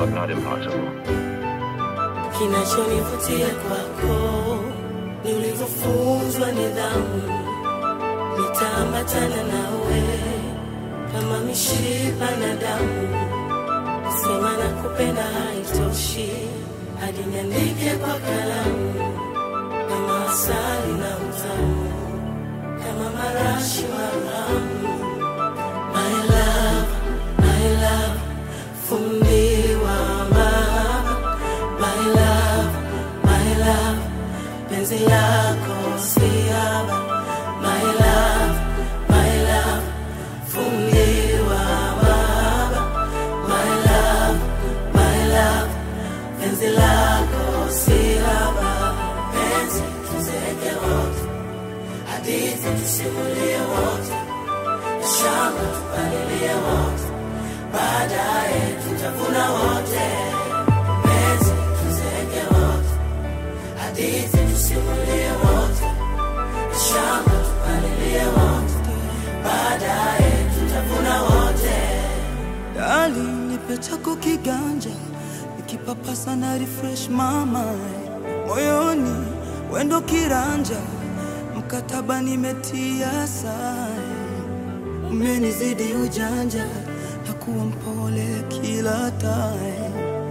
but not impossible. Kinachonivutia kwako ni ulivyofunzwa nidhamu, nitaambatana nawe kama mishipa na damu. Kusema na kupenda haitoshi, hadi niandike kwa kalamu, kama asali na utamu, kama marashi maramu. My love, my love, fundiwa mahaba. My love, my love, penzi lako siaba. My love, my love, fundiwa mahaba. My love, my love, penzi lako siaba. Penzi tuzeke wote, hadithi tusimulie wote shamba tupalilie wote, baadaye tutavuna wote. Penzi tuzeke wote, hadithi tusimulie wote, shamba tupalilie wote, baadaye tutavuna wote. Dali, nipe chako kiganja, nikipapasa na refresh mama moyoni, wendo kiranja, mkataba nimetia sahi, umenizidi ujanja, na kuwa mpole kila time,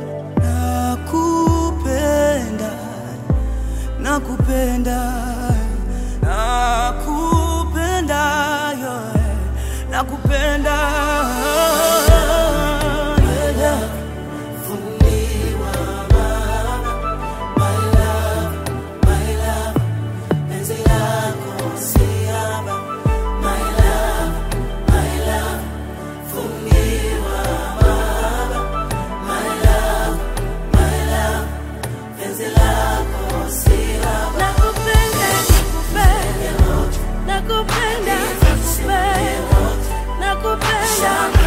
nakupenda, nakupenda, nakupenda, yeah, nakupenda yeah. Fundiwa mahaba, my love, my love, penzi lako siaba. My love, my love, fundiwa mahaba, my love, my love, penzi lako siaba. Nakupenda, nakupenda, nakupenda, nakupenda, nakupenda.